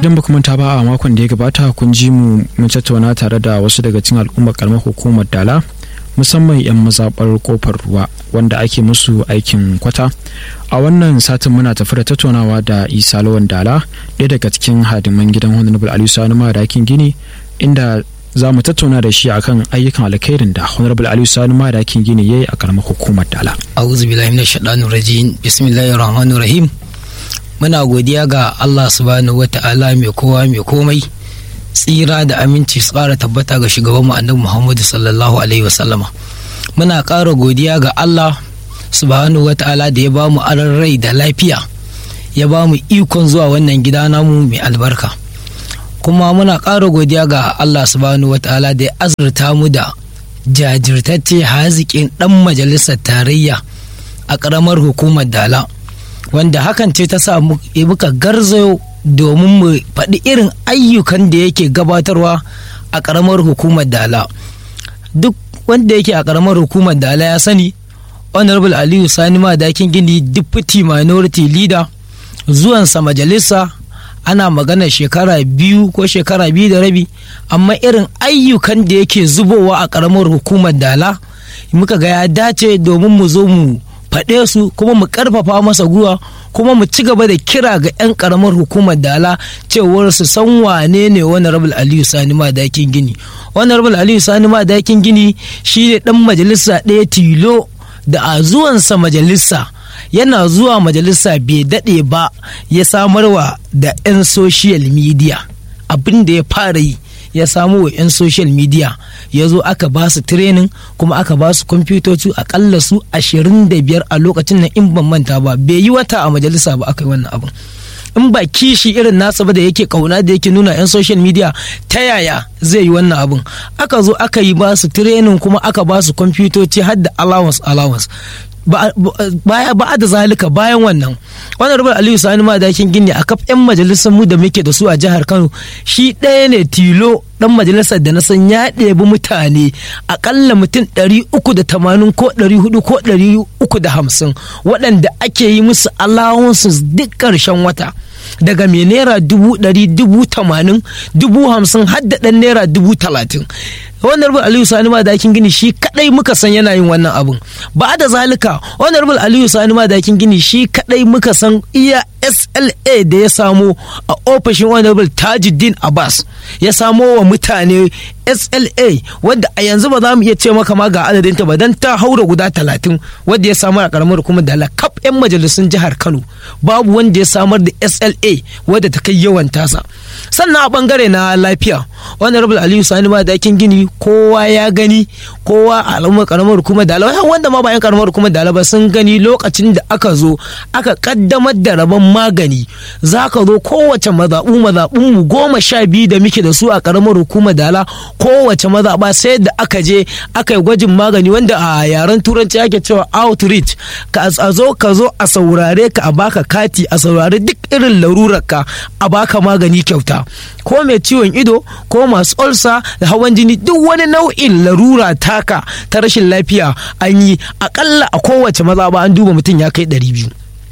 idan ba manta ba a makon da ya gabata kun ji mu mun tattauna tare da wasu daga cikin al'ummar karamar hukumar dala musamman 'yan mazaɓar kofar ruwa wanda ake musu aikin kwata a wannan satin muna tafi da tattaunawa da isa lawan dala ɗaya daga cikin hadiman gidan honorable aliyu sani madakin gini inda za mu tattauna da shi akan ayyukan alkhairin da honorable aliyu sani madakin gini ya yi a karamar hukumar dala a'udhu billahi minash shaitanir rajim bismillahir rahmanir rahim muna godiya ga Allah subhanahu wata'ala mai kowa mai komai tsira da aminci su ƙara tabbata ga shugaban annabi Muhammadu sallallahu alaihi wasallama muna ƙara godiya ga Allah subhanahu wata'ala da ya ba mu aran rai da lafiya ya ba mu ikon zuwa wannan gida namu mai albarka kuma muna ƙara godiya ga Allah subhanahu wata'ala da ya azurta mu da jajirtacce haziƙin ɗan majalisar tarayya a ƙaramar hukumar dala wanda hakan ce ta sa muka garzayo domin mu faɗi irin ayyukan da yake gabatarwa a ƙaramar hukumar dala duk wanda yake a ƙaramar hukumar dala ya sani honorable aliyu sani madakin gini deputy minority leader zuwansa majalisa ana magana shekara biyu ko shekara biyu da rabi amma irin ayyukan da yake zubowa a ƙaramar hukumar dala muka ga ya dace domin mu zo mu faɗe su kuma mu ƙarfafa masa guwa kuma mu ci gaba da kira ga 'yan ƙaramar hukumar dala cewar su san wane ne wani rabul aliyu sani madakin gini wani rabul aliyu sani madakin gini shi ne ɗan majalisa ɗaya tilo da a zuwansa majalisa yana zuwa majalisa bai daɗe ba ya samarwa da 'yan social media abin da ya fara yi ya samu wa 'yan social media ya zo aka ba su training kuma aka ba su kwamfutoci akalla su 25 a lokacin nan in ban manta ba bai yi wata a majalisa ba aka yi wannan abin in ba kishi irin nasa ba da yake kauna da yake nuna 'yan social media ta yaya zai yi wannan abin aka zo aka yi ba su training kuma aka ba su kwamfutoci har da allowance allowance ba da zalika bayan wannan wannan rubar aliyu sani madakin gini a kaf 'yan majalisar mu da muke da su a jihar kano shi ɗaya ne tilo dan majalisar da na san ya ɗebi mutane akalla mutum 380 ko 400 ko 350 waɗanda ake yi musu allowances duk ƙarshen wata daga mai naira dubu ɗari dubu tamanin dubu hamsin har da ɗan naira dubu talatin honorable aliyu sani madakin gini shi kadai muka san yana yin wannan abun ba da zalika honorable aliyu sani madakin gini shi kadai muka san iya sla da ya samo a ofishin honorable tajuddin abbas ya samo wa mutane sla wadda a yanzu ba za mu iya ce maka ma ga adadinta ba don ta haura guda talatin wadda ya samar a karamar hukumar da kaf 'yan majalisun jihar kano babu wanda ya samar da sla wadda ta kai yawan tasa sannan a bangare na lafiya honorable aliyu sani madakin gini kowa ya gani kowa a al'ummar karamar hukumar dala wanda ma bayan karamar hukumar dala ba sun gani lokacin da aka zo aka kaddamar da rabon magani za ka zo kowace mazaɓu mazaɓun mu goma sha biyu da muke da su a karamar hukumar dala kowace mazaɓa sai da aka je aka yi gwajin magani wanda a yaren turanci ake cewa outreach ka a zo ka zo a saurare ka a baka kati a saurare duk irin larurarka a baka magani kyauta ko mai ciwon ido ko masu olsa da hawan jini duk wani nau'in larura taka ta rashin lafiya an yi akalla a kowace maza ba an duba mutum ya kai ɗari biyu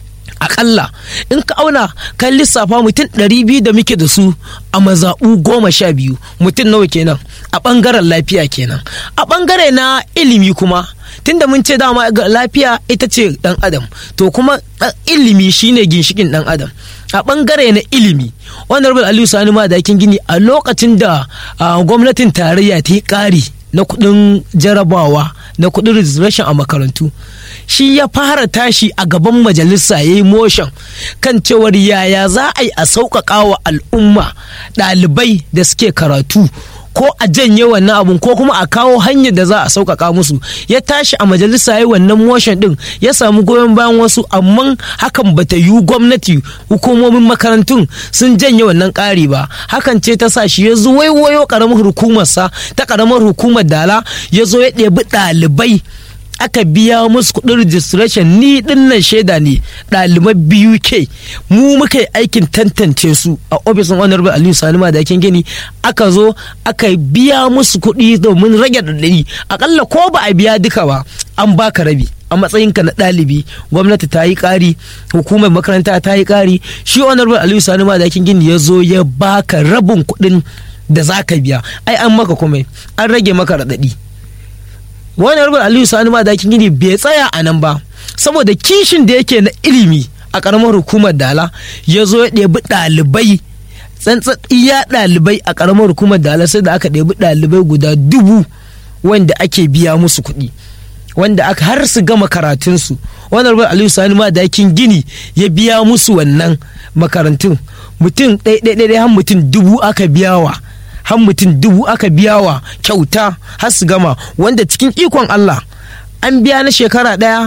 akalla in ka auna kan lissafa mutum ɗari biyu da muke da su a mazaɓu goma sha biyu mutum nawa kenan a ɓangaren lafiya kenan a ɓangare na ilimi kuma tunda mun ce dama lafiya ita ce ɗan adam to kuma ilimi shine ginshikin ɗan adam a ɓangare na ilimi honorable aliyu sani madakin gini a lokacin da gwamnatin tarayya ta yi ƙari na kuɗin jarabawa na kuɗin registration a makarantu shi ya fara tashi a gaban majalisa ya yi motion kan cewar yaya za a yi a sauƙaƙa wa al'umma ɗalibai da suke karatu ko a janye wannan abun ko kuma a kawo hanyar da za a sauƙaƙa musu ya tashi a majalisa ya wannan motion din ya samu goyon bayan wasu amma hakan bata yi gwamnati hukumomin makarantun sun janye wannan ƙari ba hakan ce ta sa shi ya zo waiwayo ƙaramar hukumarsa ta ƙaramar hukumar dala ya zo ya ɗebi ɗalibai aka biya musu kuɗin registration ni dinnan shaida ne ɗaliban biyu ke mu muka yi aikin tantance su a ofisin honorable aliyu sani madakin gini aka zo aka biya musu kuɗi domin rage ɗaɗɗari akalla ko ba a biya duka ba an baka rabi a matsayinka na ɗalibi gwamnati ta yi ƙari hukumar makaranta ta yi ƙari shi honorable aliyu sani madakin gini ya zo ya baka rabin kuɗin da za ka biya ai an maka komai an rage maka raɗaɗi honorable aliyu sani madakin gini bai tsaya a nan ba saboda kishin da yake na ilimi a ƙaramar hukumar dala ya zo ya ɗebi ɗalibai tsantsan iya ɗalibai a ƙaramar hukumar dala sai da aka ɗebi ɗalibai guda dubu wanda ake biya musu kuɗi wanda aka har su gama karatunsu wannan rubar aliyu sani ma dakin gini ya biya musu wannan makarantun mutum ɗaiɗaiɗaiɗai har mutum dubu aka biyawa har mutum dubu aka biyawa kyauta har su gama wanda cikin ikon allah an biya na shekara ɗaya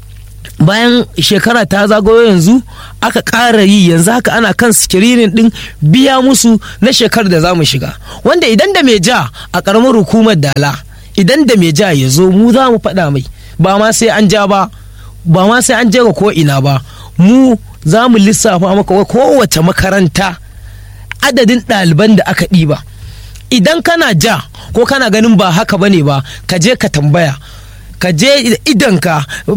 bayan shekara ta zagayo yanzu aka ƙara yi yanzu haka ana kan sikiririn ɗin biya musu na shekarar da za mu shiga wanda idan da mai ja a ƙaramar hukumar dala idan da mai ja ya zo mu za mu faɗa mai ba ma sai an ja ba ba ma sai an je ga ko ina ba mu za mu lissafa maka kowace makaranta adadin ɗaliban da aka ɗiba idan kana ja ko kana ganin ba haka bane ba ka je ka tambaya ka je idanka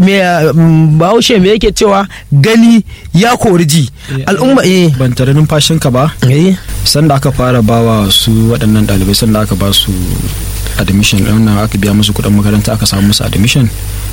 bahaushe me yake cewa gani ya kori ji al'umma eh ban tare numfashinka ba eh sanda aka fara bawa su waɗannan ɗalibai sanda aka ba su admission ɗin aka biya musu kuɗin makaranta aka samu musu admission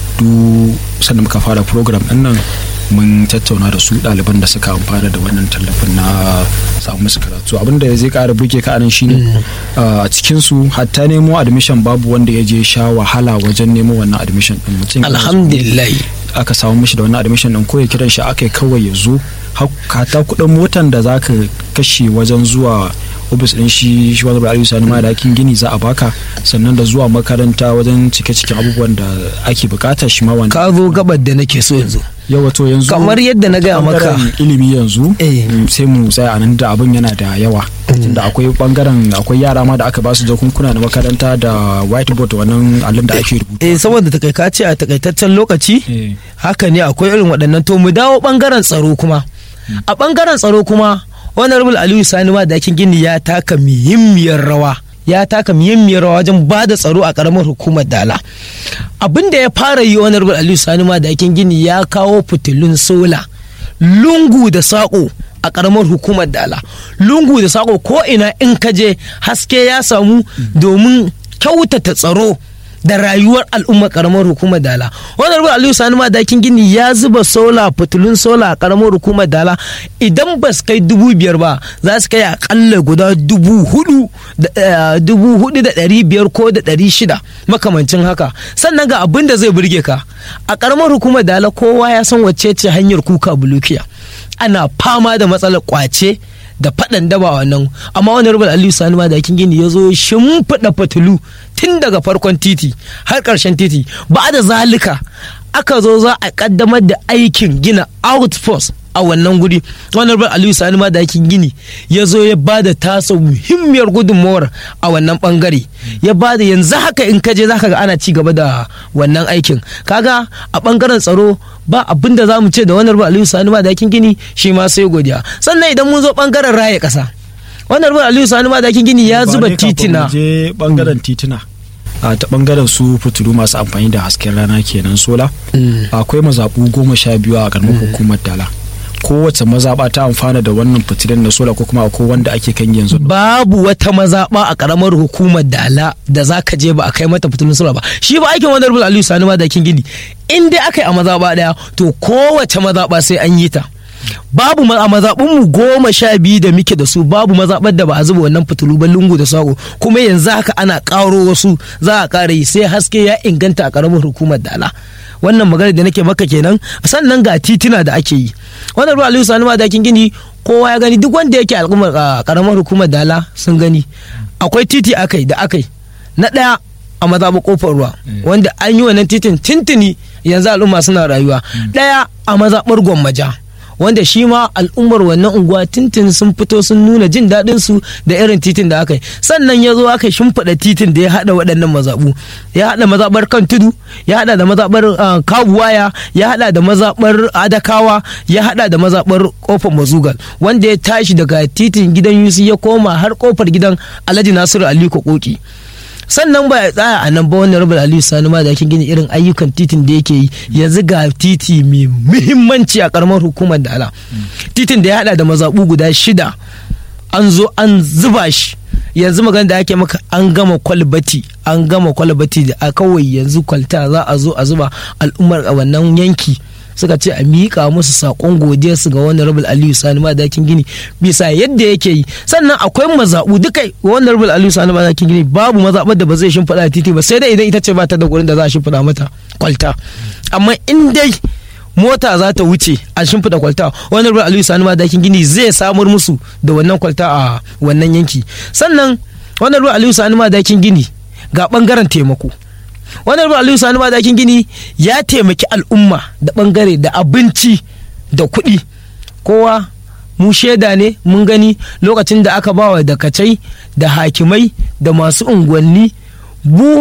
du sanda muka fara program ɗin nan mun tattauna da su ɗaliban da suka amfana da wannan tallafin na samu musu karatu abinda zai ƙara burge ka anan shine a cikin su hatta nemo admission babu wanda ya je sha wahala wajen nemo wannan admission ɗin mutum alhamdulillah aka samu mishi da wannan admission ɗin ko ya kiran shi aka kawai ya zo hata kuɗin motan da za ka kashe wajen zuwa ofis ɗin shi shi wani ra'ayi sani ma da akin gini za a baka sannan da zuwa makaranta wajen cike-ciken abubuwan da ake bukata shi ma wani ka zo gabar da nake so yanzu yawa to yanzu kamar yadda na gaya maka bangaren ilimi yanzu Eh. sai mu tsaya a nan da abin yana da yawa tunda akwai bangaren akwai yara ma da aka ba su jakunkuna na makaranta da whiteboard wannan allon da ake rubutu eh saboda takaika ce a takaitaccen lokaci Eh. haka ne akwai irin waɗannan to mu dawo ɓangaren tsaro kuma a ɓangaren tsaro kuma honorable aliyu sani ma dakin gini ya taka muhimmiyar rawa ya taka muhimmiyar rawa wajen ba da tsaro a ƙaramar hukumar dala abin da ya fara yi honorable aliyu sani ma dakin gini ya kawo fitilun sola lungu da saƙo a ƙaramar hukumar dala lungu da saƙo ko ina in ka je haske ya samu domin kyautata tsaro da rayuwar al'ummar karamar hukumar dala wani rubu aliyu sani madakin gini ya zuba sola fitilun sola a karamar hukumar dala idan ba su kai dubu biyar ba za su kai akalla guda dubu hudu da eh, dubu hudu da ɗari biyar ko da ɗari shida makamancin haka sannan ga abin da zai burge ka a karamar hukumar dala kowa ya san wacce ce hanyar kuka bulukiya ana fama da matsalar kwace da faɗan daba wannan amma wani rubar aliyu sani ma dakin gini ya zo shimfiɗa fitilu tun daga farkon titi har ƙarshen titi ba da zalika aka zo za a ƙaddamar da aikin gina outpost a wannan guri wani rubar aliyu sani ma dakin gini ya zo ya ba da tasa muhimmiyar gudunmawar a wannan bangare ya ba da yanzu haka in kaje za ka ga ana ci gaba da wannan aikin kaga a bangaren tsaro ba abin da za mu ce da wani rubar aliyu sani ma dakin gini shi ma sai godiya sannan idan mun zo bangaren raya ƙasa wannan rubar aliyu sani ma dakin gini ya Ba zuba ne kafin titina mu je bangaren titina a ta bangaren su fitilu masu amfani da hasken rana kenan sola akwai mazaɓu goma sha biyu a karamar hukumar dala kowace mazaɓa ta amfana da wannan fitilan na sola ko kuma akwai wanda ake kan yanzu babu wata mazaɓa a ƙaramar hukumar dala da za ka je ba a kai mata fitilun sura ba shi ba aikin wani rubul aliyu sani madakin gini in dai aka yi a mazaɓa ɗaya to kowace mazaɓa sai an yi ta babu ma- a mazaɓun mu goma sha biyu da muke da su babu mazaɓar da ba a zuba wannan fitilu ba lungu da sako kuma yanzu haka ana ƙaro wasu za a ƙara yi sai haske ya inganta a ƙaramar hukumar dala wannan magana da nake maka kenan sannan ga titina da ake yi wannan ruwa aliyu sani madakin gini kowa ya gani duk wanda yake al'ummar a karamar hukumar dala sun gani akwai titi akai da akai na ɗaya a mazaɓa kofar ruwa wanda an yi wannan titin tintini yanzu al'umma suna rayuwa ɗaya a mazaɓar gwammaja wanda shi ma al'ummar wannan unguwa tintin sun fito sun nuna jin daɗin su da irin titin da aka yi sannan ya zo aka shimfiɗa titin da ya haɗa waɗannan mazaɓu ya haɗa mazaɓar kan tudu ya haɗa da mazaɓar ah, kabuwaya ya haɗa da mazaɓar adakawa ya haɗa da mazaɓar kofar mazugal wanda ya tashi daga titin gidan yusi ya koma har kofar gidan alhaji nasiru aliko koki sannan ba ya tsaya a nan ba wannan rabar aliyu sani ma da ake gini irin ayyukan titin da yake yi yanzu ga titi mai muhimmanci a karamar hukumar da ala titin da ya hada da mazaɓu guda shida an zo an zuba shi yanzu magana da ake maka an gama kwalbati an gama kwalbati da a kawai yanzu kwalta za a zo a zuba al'ummar a wannan yanki suka ce a miƙa musu saƙon godiyarsu ga wani rabul aliyu sani madakin gini bisa yadda yake yi sannan akwai mazaɓu duka wani rabul aliyu sani madakin gini babu mazaɓar da ba zai shimfiɗa titi ba sai dai idan ita ce ba ta da gurin da za a shimfiɗa mata kwalta amma in dai mota za ta wuce a shimfiɗa kwalta wani rabul aliyu sani madakin gini zai samar musu da wannan kwalta a wannan yanki sannan wani rabul aliyu sani madakin gini ga ɓangaren taimako wannan ruwa aliyu sani madakin gini ya taimaki al'umma da bangare da abinci da kuɗi kowa mu shaida ne mun gani lokacin da aka bawa dakacai da hakimai da masu unguwanni buhu